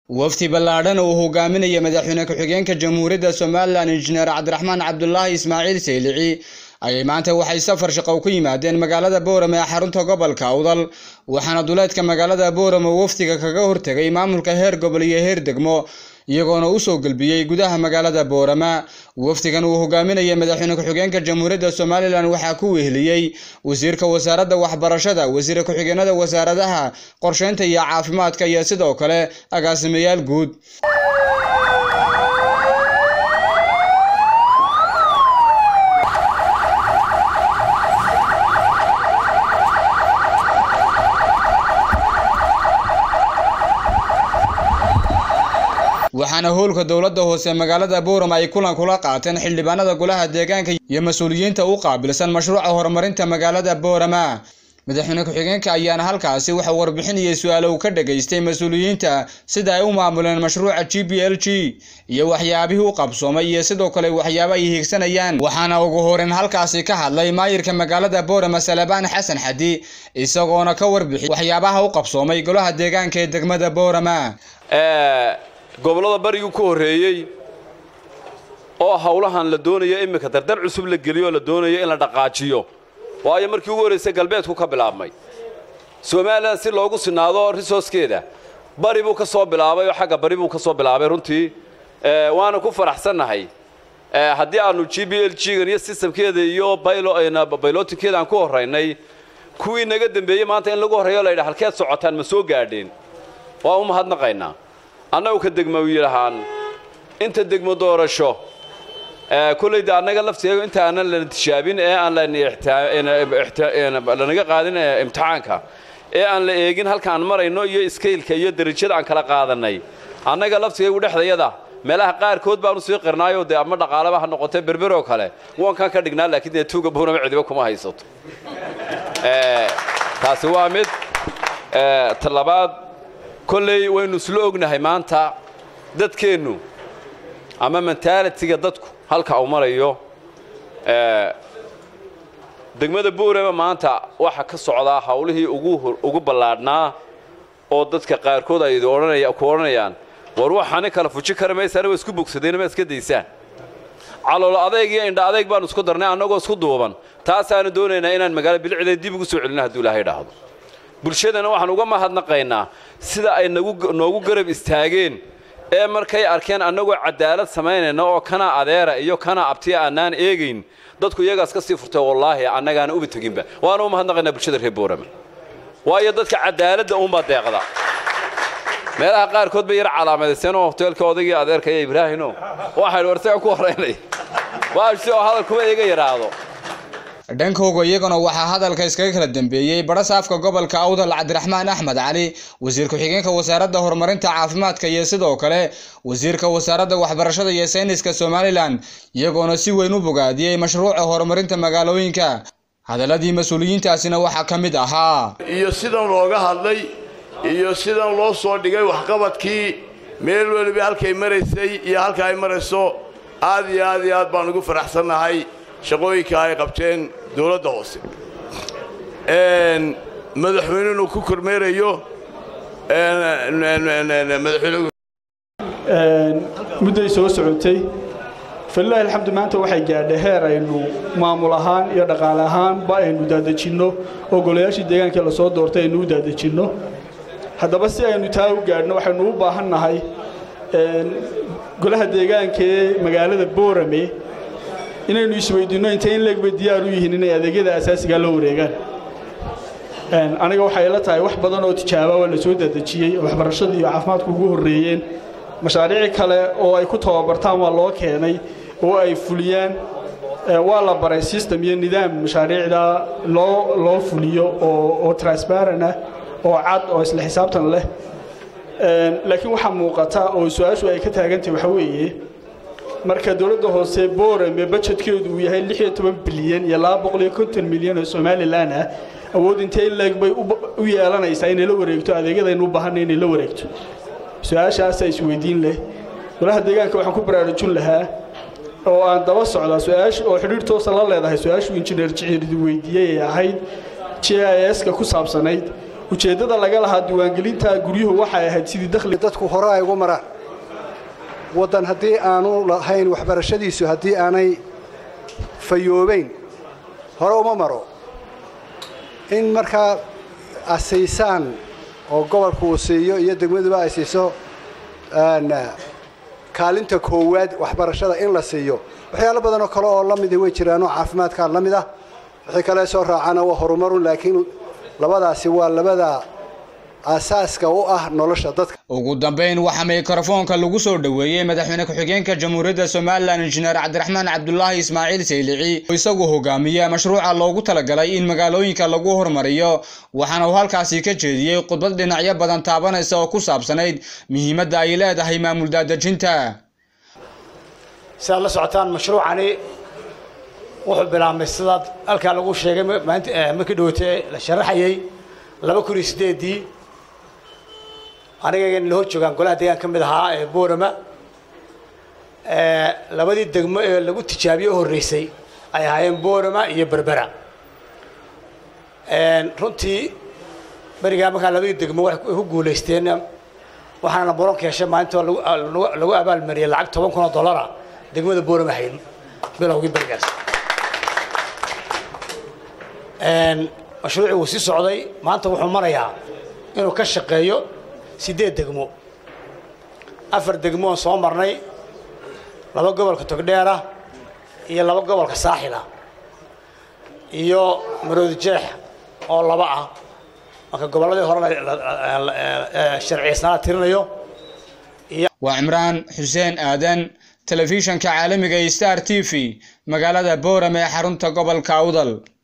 wafdi ballaadhan uu hogaaminaya madaxweyne ku-xigeenka jamhuuriyadda somalilan injineer cabdiraxmaan cabdulaahi ismaaciil saylici ayay maanta waxay safar shaqo ku yimaadeen magaalada boorame ee xarunta gobolka awdal waxaana duleedka magaalada boorame wafdiga kaga hortegay maamulka heer gobol iyo heer degmo iyagoona usoo gelbiyey gudaha magaalada boorama wafdigan uu hogaaminaya madaxweyne ku-xigeenka jamhuuriyadda somalilan waxaa ku weheliyey wasiirka wasaaradda waxbarashada wasiir ku-xigeenada wasaaradaha qorsheynta iyo caafimaadka iyo sidoo kale agaasimayaal guud waxaana howlka dowladda hoose magaalada boorama ay kulan kula qaateen xildhibaanada golaha deegaanka iyo mas-uuliyiinta u qaabilsan mashruuca horumarinta magaalada boorama madaxweyne ku-xigeenka ayaana halkaasi waxa warbixin iyo su-aalo uu ka dhageystay mas-uuliyiinta sida ay u maamuleen mashruuca g b l g iyo waxyaabihii u qabsoomay iyo sidoo kale waxyaabo ay hiigsanayaan waxaana ugu horeyn halkaasi ka hadlay maayirka magaalada boorama salabaan xasan xadi isagoona ka warbixiyay waxyaabaha u qabsoomay golaha deegaanka ee degmada boorama gobollada barigii ku horreeyey oo hawlahan la doonayo iminka dardar cusub la geliyo oo la doonayo in la dhaqaajiyo waayo markii ugu horraysay galbeedku ka bilaabmay somalilan si loogu sinaado risooskeeda bari buu ka soo bilaabay oo xagga bari buu ka soo bilaabay runtii waana ku faraxsannahay haddii aannu g b l g-gan iyo sistamkeeda iyo baylotinkeeda aan ku horraynay kuwii naga dembeeyey maanta in lagu horreeyo la yidha halkeed socotaan ma soo gaadheen waa u mahadnaqaynaa annagu ka degmo yidhahaan inta degmo doorasho kollayda annaga laftigeegu inta aanan lana tishaabin ee aan lanaga qaadin imtixaanka ee aan la eegin halkaan marayno iyo iskaylka iyo derajada aan kala qaadannay annaga laftigeegu dhexdayada meelaha qaarkood baanu sii qirnaayo dee ama dhaqaalaba ha noqotee berberoo kale waankaan ka dhignaa laakiin dee tuuga buunama cidiba kuma haysato taasi waa mid talabaad kolley waynu isla ognahay maanta dadkeennu ama mentaalitiga dadku halka uu marayo degmada buurama maanta waxa ka socdaa hawlihii ugu ballaadhnaa oo dadka qaarkood ay ku odhanayaan war waxaani kala fuji kara maysaana waa isku bogsadeen ma iska daysaan calool adayg iyo indha adayg baanu isku darnay annagoo isku duuban taasaanu doonaynaa inaan magaalo bilicdeed dib ugu soo celino hadduu ilaahay dhaahdo bulshadana waxaan uga mahadnaqaynaa sida ay noogu garab istaageen ee markay arkeen annagoo cadaalad samaynayna oo kana adeera iyo kana abtiya annaan eegayn dadku iyagaas ka sii furtay wallaahi annagaana uba teginba waana u mahadnaqaynaa bulshada reer boorama waayo dadka cadaaladda uunbaa deeqda meelaha qaarkood bay yar calaamadayseen oo hoteelka odaygii adeerkaya ibraahino waxaynu warsaga ku horaynay waasi oo hadal kuma iga yidhaahdo dhankooga iyaguna waxaa hadalka iskaga kala dambeeyey barasaafka gobolka awdal cabdiraxmaan axmed cali wasiir ku-xigeenka wasaaradda horumarinta caafimaadka iyo sidoo kale wasiirka wasaaradda waxbarashada iyo sayniska somalilan iyagoona si weyn u bogaadiyey mashruuca horumarinta magaalooyinka hadaladii mas-uuliyiintaasina waxaa ka mid ahaa iyo sidan looga hadlay iyo sidan loo soo dhigay waxqabadkii meel weliba halkay maraysay iyo halka ay marayso aad iyo aad iyo aad baan ugu faraxsannahay shaqooyinka ay qabteen dowladda hoose madaxweyne inuu ku kormeerayo mudday soo socotay falilaahi alxamdu maanta waxay gaadhay heer aynu maamul ahaan iyo dhaqaale ahaanba aynu daadejinno oo golayaashii deegaankii lasoo doortay aynu u daadejinno haddaba si aynu taa u gaadhno waxaynu u baahannahay golaha deegaanka ee magaalada boorame inaynu isweydiinno intay in leegbay diyaar u yihiin inay adeegyada asaasigaa loo wareegaan aniga waxay la tahay wax badan oo tijaaba waa la soo daadejiyey waxbarashada iyo caafimaadku ugu horreeyeen mashaariic kale oo ay ku tababartaan waa loo keenay oo ay fuliyaan waa la baray system iyo nidaam mashaariicda loo loo fuliyo oo transparent ah oo cad oo isla xisaabtan leh laakiin waxaa muuqata oo su-aashu ay ka taagantahay waxa weeye marka dowladda hoose boorame bajetkeedu uu yahay bilyan iyo milyan oo somalilan ah awood intee leeg bay u yeelanaysaa inay la wareegto adeegyadaynu u baahanay inay la wareegto su-aashaasaa isweydiin leh golaha deegaanka waxaan ku baraarujin lahaa oo aan daba socdaa su-aasha oo xidhiir toosa la leedahay su-aashuu injineer jiciirdi weydiiyey ee ahayd j i s-ka ku saabsanayd ujeeddada laga lahaa diiwaangelinta guryuhu waxay ahayd sidii dakhli dadku hore ay ugu maraan waddan haddii aanu lahayn waxbarashadiisu haddii aanay fayoobayn hore uma maro in markaa asiisaan oo gobolku uu siiyo iyo degmaduba ay siiso kaalinta koowaad waxbarashada in la siiyo waxyaalo badanoo kale oo la midi way jiraanoo caafimaadkaa la mid ah wixii kale soo raacana waa horumarun laakiin labadaasi waa labada aasaaska u ah nolosha dadka ugu dambeyn waxaa mikrofoonka lagu soo dhoweeyey madaxweyne ku-xigeenka jamhuuriyadda somalilan injineer cabdiraxmaan cabdulaahi ismaaciil saylici oo isagu hogaamiya mashruuca loogu talagalay in magaalooyinka lagu hormariyo waxaana uu halkaasi ka jeediyey khudbad dhinacyo badan taabanaysa oo ku saabsanayd muhiimadda ay leedahay maamul daadejinta sidaad la socotaan mashruucani wuxuu bilaabmay sidaad halkaa lagu sheegay markii dhawatee la sharaxayay laba kun iyo sideedii aniga la hor joogaan golaha deegaan ka mid ahaa ee boorama labadii degmo ee lagu tijaabiye u horreysay ay ahaayeen boorama iyo berbera runtii berigaa markaa labadii degmo waxay ku guulaysteen waxaana boronka heshay maalinta lagu abaalmariyey lacag toban kun oo dollara degmada boorama hayn bilowgii berigaas mashruucii wuu sii socday maanta wuxuu marayaa inuu ka shaqeeyo siddeed degmo afar degmo oon soo marnay laba gobolka togdheera iyo laba gobolka saaxila iyo maroodi jeex oo laba ah marka gobolladii horena sharciyeysnaa tirinayo waa cimraan xuseen aadan telefishanka caalamiga star t v magaalada boorame ee xarunta gobolka awdal